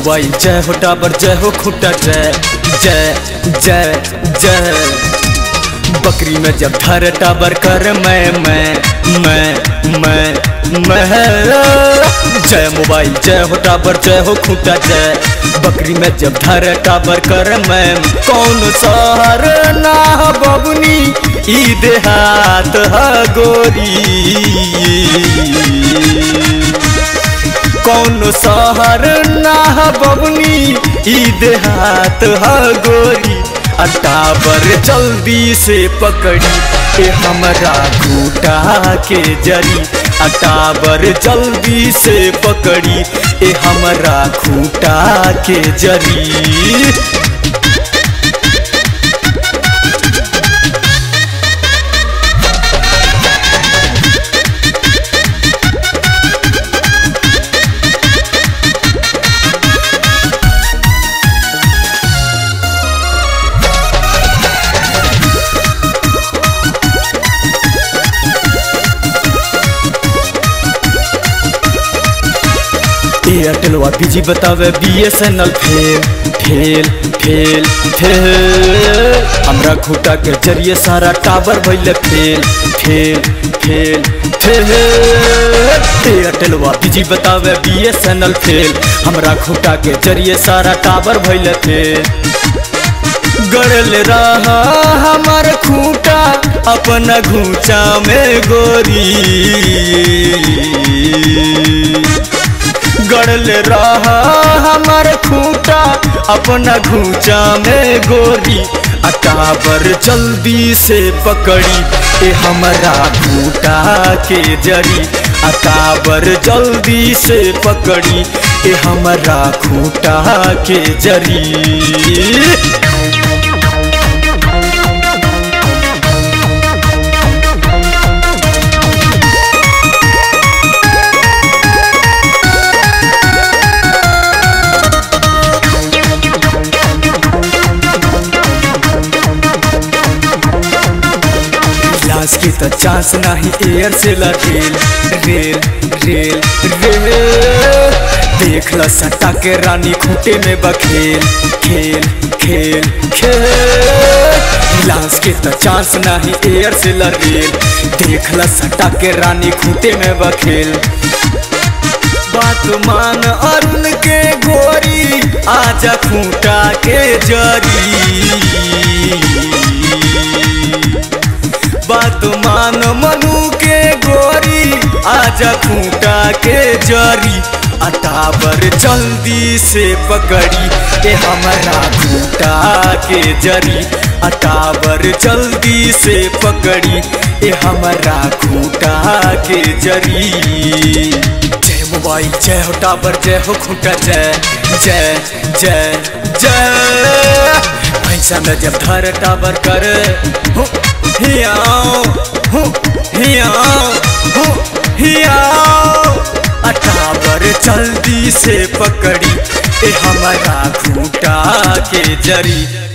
mobile जय हो tower जय हो खूटा जय जय जय जय बकरी में जब धर टावर कर मैं मैं मैं मैं मैं जय मोबाइल जय हो टावर जय हो खूटा जय बकरी में जब धर टावर कर मैं कौन शहर ना बबुनी ई देहात ह गोरी कौन शहर ना बबनी ई देहात ह गोरी अटावर जल्दी से पकड़ी ए हमरा घूटा के जरी अटावर जल्दी से पकड़ी ए हमरा खूटा के जरी एयरटेलवा बीजी बतावे B S N L fail fail fail fail हमरा खूटा के जरिए सारा टावर भइले फेल फेल फेल फेल एयरटेलवा बीजी बतावे B S N L fail हमरा खूटा के जरिए सारा टावर भइले फेल गड़ल रहा हमार खूटा अपना घूचा में गोरी गड़ल रहा हमार खूटा अपना घूचा में गोरी अटावर जल्दी से पकड़ी ए हमारा खूटा के जरी अटावर जल्दी से पकड़ी ए हमारा खूटा के जरी लाश की तो चांस नहीं एयर से रेल रेल रेल रेल देख ल सटा के रानी खूटे में बखेल खेल खेल खेल लाश के तो चांस नहीं एयर से रेल देख ल सटा के रानी खूटे में बखेल बात मान अरुण के गोरी आजा खूटा के जरी बात मान मनु के गोरी आजा खूटा के जरी अटावर जल्दी से पकड़ी ए हमारा खूटा के जरी अटावर जल्दी से पकड़ी ए हमारा खूटा के जरी जय मोबाइल जय हो टावर जय हो खूटा जय जय जय जय पैसा में जब धर टावर कर हो हियाओ हो हियाओ हो हियाओ अटावर जल्दी से पकड़ी ए हमारा खूटा के जरी